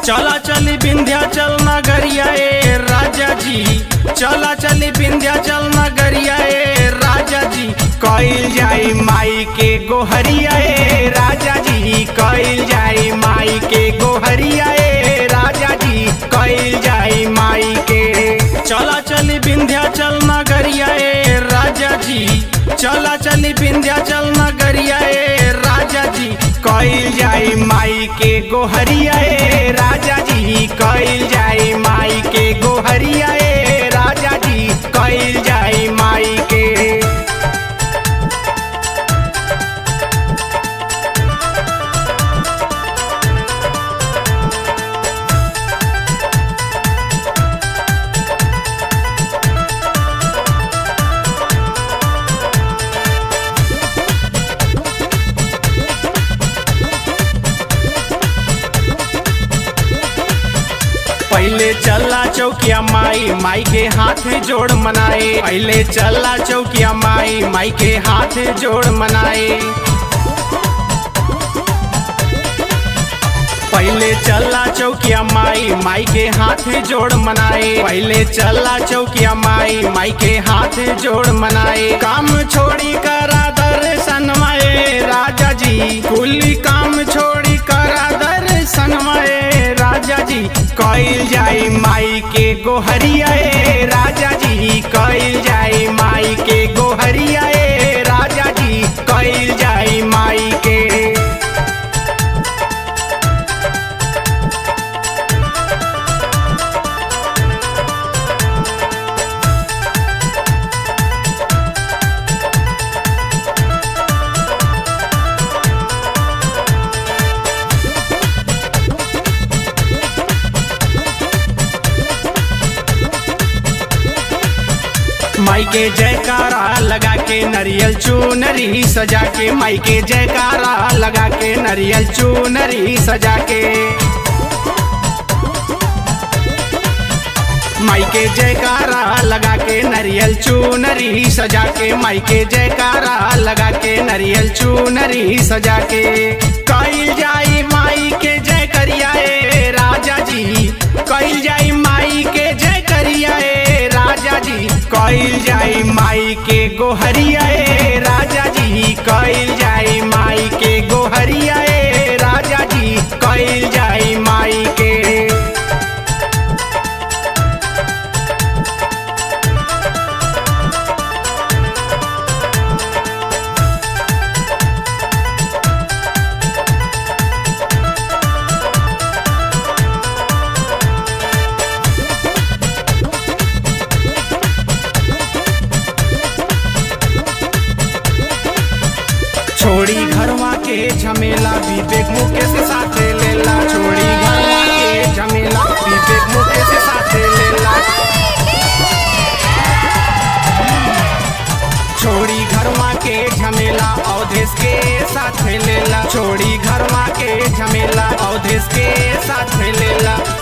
चला चली विंध्याचल नगरिया ए राजा जी चला चली विंध्याचल नगरिया ए राजा जी कइल जाई माई के गोहरिया ए राजा जी कइल जाई माई के गोहरिया ए राजा जी कइल जाई माई के चला चली विंध्याचल नगरिया ए राजा जी चला चली विंध्याचल नगरिया ए राजा जी कइल जाई माई के गोहरिया ए राजा जी कइल जाई माई के गोहरिया ए राजा जी कइल जाई माई के पहले चला चौकिया माई माई के हाथ जोड़ मनाए पहले चला चौकिया माई माई के हाथ जोड़ मनाए पहले चला चौकिया माई माई के हाथ जोड़ मनाए पहले चला चौकिया माई माई के हाथ जोड़ मनाए काम छोड़ी करा दर्शन माए राजा जी कुली काम छोड़ी करा दर्शन माए राजा जी कइल जाई माई के गोहरिया ए राजा जी कइल जाई माई के गोहरिया ए राजा जी कइल जाई माई के माई के जयकारा लगा के नरियल चूनरी सजा के माई के जयकारा लगा के नरियल चूनरी सजा के माई के जयकारा लगा के नरियल चूनरी सजा के माई के जयकारा लगा के नरियल चूनरी सजा के कइल जाई माई के जय करिया ए राजा जी कइल जाई माई के जय करिया ए राजा जी कइल जाई माई के गोहरिया ए राजा जी कइल जाई माई के गोहरिया ए राजा जी कइल जाई माई के छोड़ी घरवा के झमेला विवेक मुकेश साथे लेला छोड़ी घरवा के झमेला विवेक मुकेश साथे लेला छोड़ी घरवा के झमेला अवधेश के साथ लेला छोड़ी घरवा के झमेला अवधेश के साथ लेला